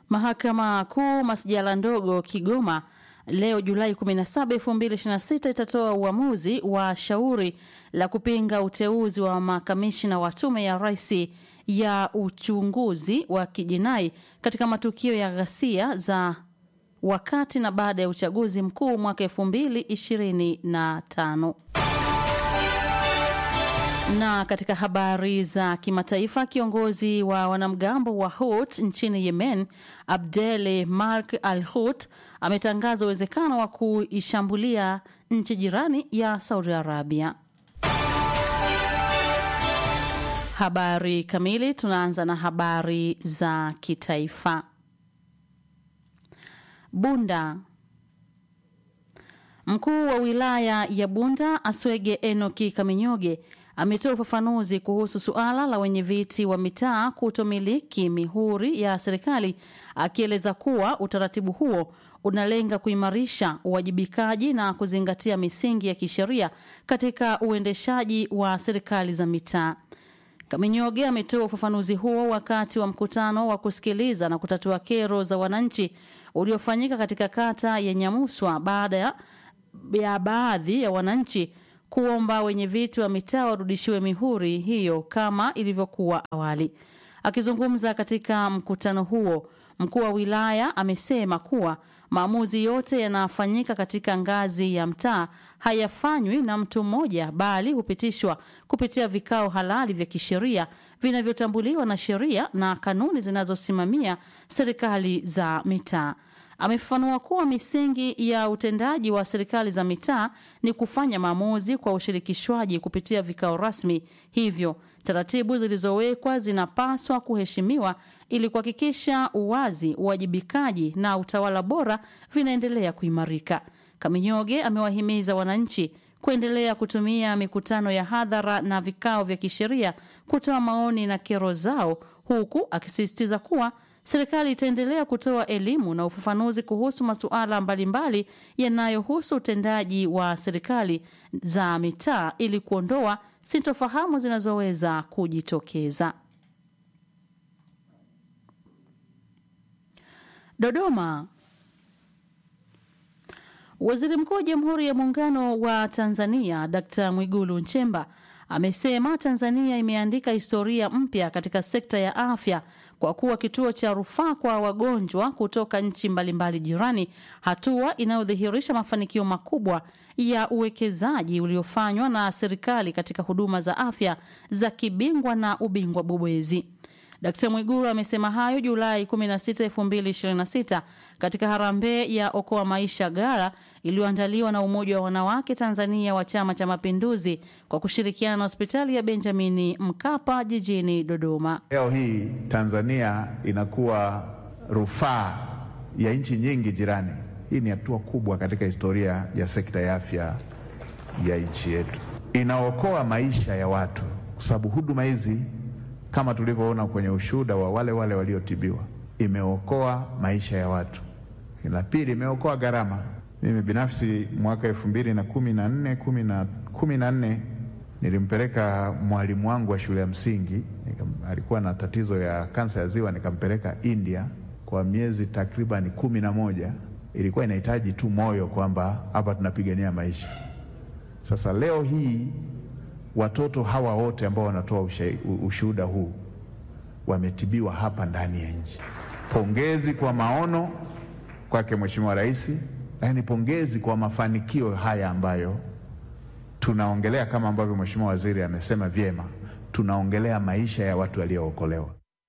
Mahakama Kuu masjala ndogo Kigoma leo Julai 17, 2026 itatoa uamuzi wa shauri la kupinga uteuzi wa makamishina wa tume ya rais ya uchunguzi wa kijinai katika matukio ya ghasia za wakati na baada ya uchaguzi mkuu mwaka 2025. Na katika habari za kimataifa, kiongozi wa wanamgambo wa Hut nchini Yemen, Abdel Mark al Hut, ametangaza uwezekano wa kuishambulia nchi jirani ya Saudi Arabia. Habari kamili, tunaanza na habari za kitaifa. Bunda. Mkuu wa wilaya ya Bunda Aswege Enoki Kaminyoge ametoa ufafanuzi kuhusu suala la wenye viti wa mitaa kutomiliki mihuri ya serikali, akieleza kuwa utaratibu huo unalenga kuimarisha uwajibikaji na kuzingatia misingi ya kisheria katika uendeshaji wa serikali za mitaa. Kaminyoge ametoa ufafanuzi huo wakati wa mkutano wa kusikiliza na kutatua kero za wananchi uliofanyika katika kata ya Nyamuswa baada ya, ya baadhi ya wananchi kuomba wenye viti wa mitaa warudishiwe mihuri hiyo kama ilivyokuwa awali. Akizungumza katika mkutano huo, mkuu wa wilaya amesema kuwa maamuzi yote yanafanyika katika ngazi ya mtaa, hayafanywi na mtu mmoja, bali hupitishwa kupitia vikao halali vya kisheria vinavyotambuliwa na sheria na kanuni zinazosimamia serikali za mitaa. Amefafanua kuwa misingi ya utendaji wa serikali za mitaa ni kufanya maamuzi kwa ushirikishwaji kupitia vikao rasmi. Hivyo taratibu zilizowekwa zinapaswa kuheshimiwa ili kuhakikisha uwazi, uwajibikaji na utawala bora vinaendelea kuimarika. Kaminyoge amewahimiza wananchi kuendelea kutumia mikutano ya hadhara na vikao vya kisheria kutoa maoni na kero zao, huku akisisitiza kuwa serikali itaendelea kutoa elimu na ufafanuzi kuhusu masuala mbalimbali yanayohusu utendaji wa serikali za mitaa ili kuondoa sintofahamu zinazoweza kujitokeza. Dodoma. Waziri Mkuu wa Jamhuri ya Muungano wa Tanzania Dkt. Mwigulu Nchemba amesema Tanzania imeandika historia mpya katika sekta ya afya kwa kuwa kituo cha rufaa kwa wagonjwa kutoka nchi mbalimbali jirani, hatua inayodhihirisha mafanikio makubwa ya uwekezaji uliofanywa na serikali katika huduma za afya za kibingwa na ubingwa bobezi. Dkt. Mwigulu amesema hayo Julai 16, 2026 katika harambee ya Okoa Maisha Gara iliyoandaliwa na Umoja wa Wanawake Tanzania wa Chama cha Mapinduzi kwa kushirikiana na hospitali ya Benjamini Mkapa jijini Dodoma. Leo hii Tanzania inakuwa rufaa ya nchi nyingi jirani. Hii ni hatua kubwa katika historia ya sekta ya afya ya nchi yetu. Inaokoa maisha ya watu kwa sababu huduma hizi kama tulivyoona kwenye ushuhuda wa wale wale waliotibiwa, imeokoa maisha ya watu. La pili, imeokoa gharama. Mimi binafsi mwaka elfu mbili na kumi na nne kumi na nne nilimpeleka mwalimu wangu wa shule ya msingi, alikuwa na tatizo ya kansa ya ziwa, nikampeleka India kwa miezi takriban kumi na moja. Ilikuwa inahitaji tu moyo kwamba hapa tunapigania maisha. Sasa leo hii watoto hawa wote ambao wanatoa ushuhuda huu wametibiwa hapa ndani ya nchi. Pongezi kwa maono kwake Mheshimiwa Rais, lakini pongezi kwa mafanikio haya ambayo tunaongelea, kama ambavyo Mheshimiwa Waziri amesema vyema, tunaongelea maisha ya watu waliookolewa.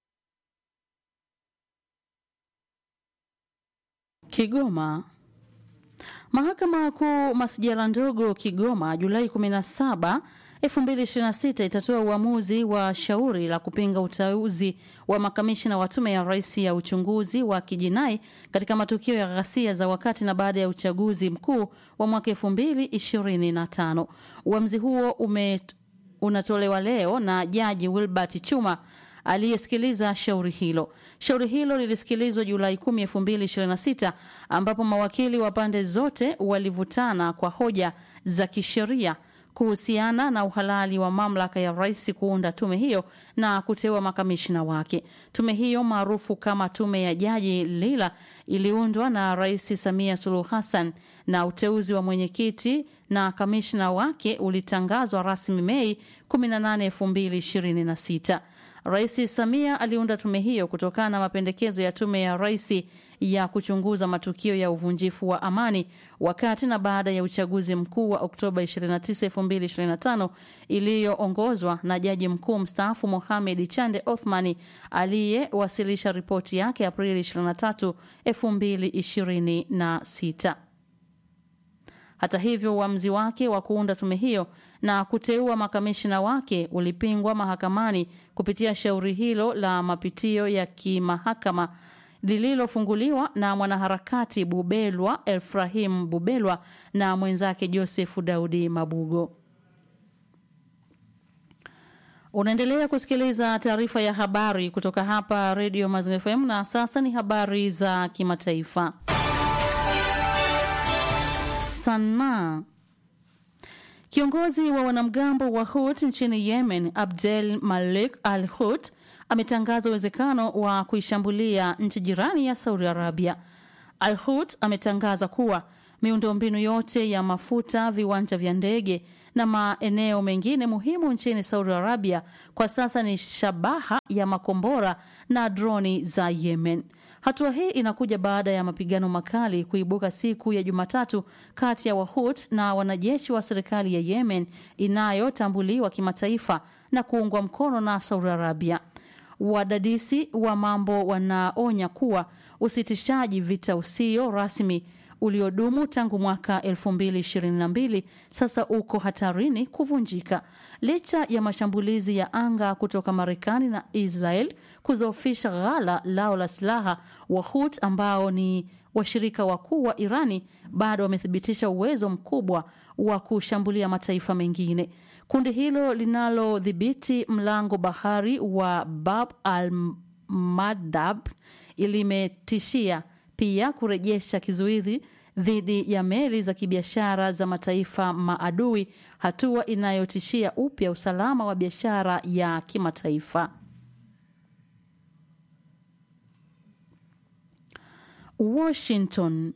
Kigoma. Mahakama Kuu masjala ndogo Kigoma Julai 17 2026 itatoa uamuzi wa shauri la kupinga uteuzi wa makamishina wa tume ya rais ya uchunguzi wa kijinai katika matukio ya ghasia za wakati na baada ya uchaguzi mkuu wa mwaka 2025. Uamuzi huo ume, unatolewa leo na Jaji Wilbert Chuma aliyesikiliza shauri hilo. Shauri hilo lilisikilizwa Julai 10, 2026 ambapo mawakili wa pande zote walivutana kwa hoja za kisheria kuhusiana na uhalali wa mamlaka ya rais kuunda tume hiyo na kuteua makamishina wake. Tume hiyo maarufu kama tume ya Jaji Lila iliundwa na Rais Samia Suluhu Hassan na uteuzi wa mwenyekiti na kamishna wake ulitangazwa rasmi Mei 18, 2026. Rais Samia aliunda tume hiyo kutokana na mapendekezo ya tume ya rais ya kuchunguza matukio ya uvunjifu wa amani wakati na baada ya uchaguzi mkuu wa Oktoba 29, 2025 iliyoongozwa na jaji mkuu mstaafu Mohamed Chande Othmani aliyewasilisha ripoti yake Aprili 23, 2026. Hata hivyo uamuzi wake wa kuunda tume hiyo na kuteua makamishina wake ulipingwa mahakamani kupitia shauri hilo la mapitio ya kimahakama lililofunguliwa na mwanaharakati Bubelwa Efrahim Bubelwa na mwenzake Joseph Daudi Mabugo. Unaendelea kusikiliza taarifa ya habari kutoka hapa Radio Mazingira FM na sasa ni habari za kimataifa. Sanaa. Kiongozi wa wanamgambo wa Hut nchini Yemen, Abdel Malik Al Hut, ametangaza uwezekano wa kuishambulia nchi jirani ya Saudi Arabia. Al Hut ametangaza kuwa miundombinu yote ya mafuta, viwanja vya ndege na maeneo mengine muhimu nchini Saudi Arabia kwa sasa ni shabaha ya makombora na droni za Yemen. Hatua hii inakuja baada ya mapigano makali kuibuka siku ya Jumatatu kati ya Wahut na wanajeshi wa serikali ya Yemen inayotambuliwa kimataifa na kuungwa mkono na Saudi Arabia. Wadadisi wa mambo wanaonya kuwa usitishaji vita usio rasmi uliodumu tangu mwaka 2022 sasa uko hatarini kuvunjika licha ya mashambulizi ya anga kutoka Marekani na Israel kudhoofisha ghala lao la silaha. Wahut ambao ni washirika wakuu wa Irani bado wamethibitisha uwezo mkubwa wa kushambulia mataifa mengine. Kundi hilo linalodhibiti mlango bahari wa Bab al-Mandab limetishia pia kurejesha kizuizi dhidi ya meli za kibiashara za mataifa maadui, hatua inayotishia upya usalama wa biashara ya kimataifa. Washington.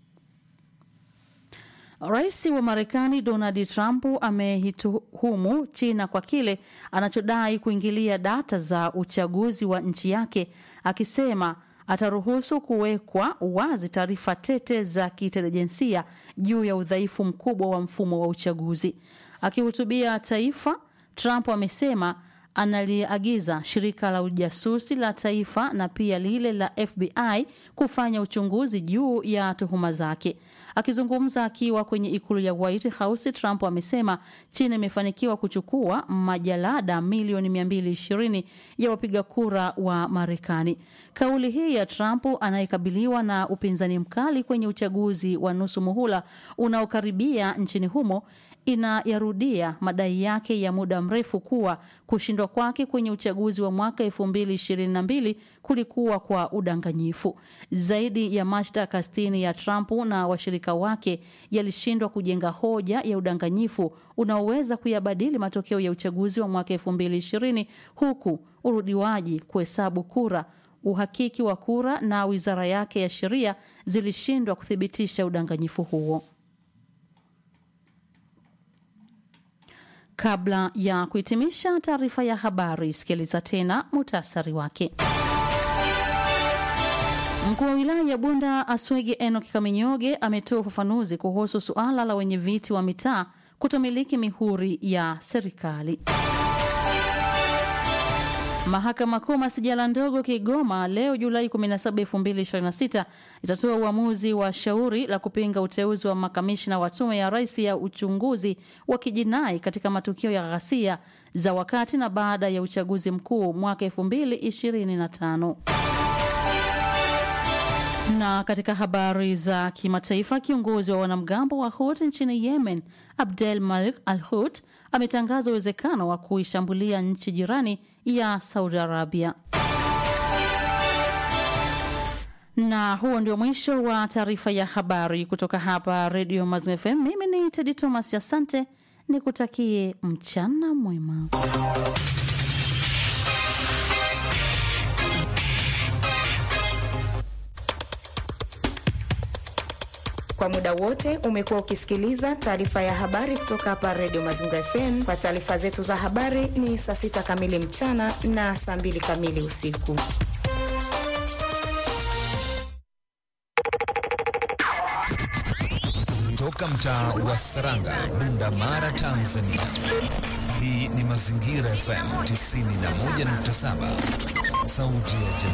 Rais wa Marekani Donald Trump ameituhumu China kwa kile anachodai kuingilia data za uchaguzi wa nchi yake akisema ataruhusu kuwekwa wazi taarifa tete za kiintelijensia juu ya udhaifu mkubwa wa mfumo wa uchaguzi. Akihutubia taifa, Trump amesema analiagiza shirika la ujasusi la taifa na pia lile la FBI kufanya uchunguzi juu ya tuhuma zake. Akizungumza akiwa kwenye ikulu ya White House, Trump amesema China imefanikiwa kuchukua majalada milioni 220 ya wapiga kura wa Marekani. Kauli hii ya Trump anayekabiliwa na upinzani mkali kwenye uchaguzi wa nusu muhula unaokaribia nchini humo inayarudia madai yake ya muda mrefu kuwa kushindwa kwake kwenye uchaguzi wa mwaka 2022 kulikuwa kwa udanganyifu. Zaidi ya mashtaka 60 ya Trump na washirika wake yalishindwa kujenga hoja ya udanganyifu unaoweza kuyabadili matokeo ya uchaguzi wa mwaka 2020 huku urudiwaji kuhesabu kura uhakiki wa kura na wizara yake ya sheria zilishindwa kuthibitisha udanganyifu huo. Kabla ya kuhitimisha taarifa ya habari, sikiliza tena muhtasari wake. Mkuu wa wilaya ya Bunda Aswege Enoch Kaminyoge ametoa ufafanuzi kuhusu suala la wenye viti wa mitaa kutomiliki mihuri ya serikali. Mahakama Kuu masijala ndogo Kigoma leo Julai 17, 2026 itatoa uamuzi wa shauri la kupinga uteuzi wa makamishna wa tume ya rais ya uchunguzi wa kijinai katika matukio ya ghasia za wakati na baada ya uchaguzi mkuu mwaka 2025. Na katika habari za kimataifa, kiongozi wa wanamgambo wa Houthi nchini Yemen, Abdel Malik Al Houthi ametangaza uwezekano wa kuishambulia nchi jirani ya Saudi Arabia. Na huo ndio mwisho wa taarifa ya habari kutoka hapa Radio Mazingira FM. Mimi ni Tedi Thomas, asante nikutakie mchana mwema. Kwa muda wote umekuwa ukisikiliza taarifa ya habari kutoka hapa Radio Mazingira FM. Kwa taarifa zetu za habari ni saa sita kamili mchana na saa mbili kamili usiku. Toka mtaa wa Saranga, Bunda Mara, Tanzania. Hii ni Mazingira FM 91.7, sauti ya jamii.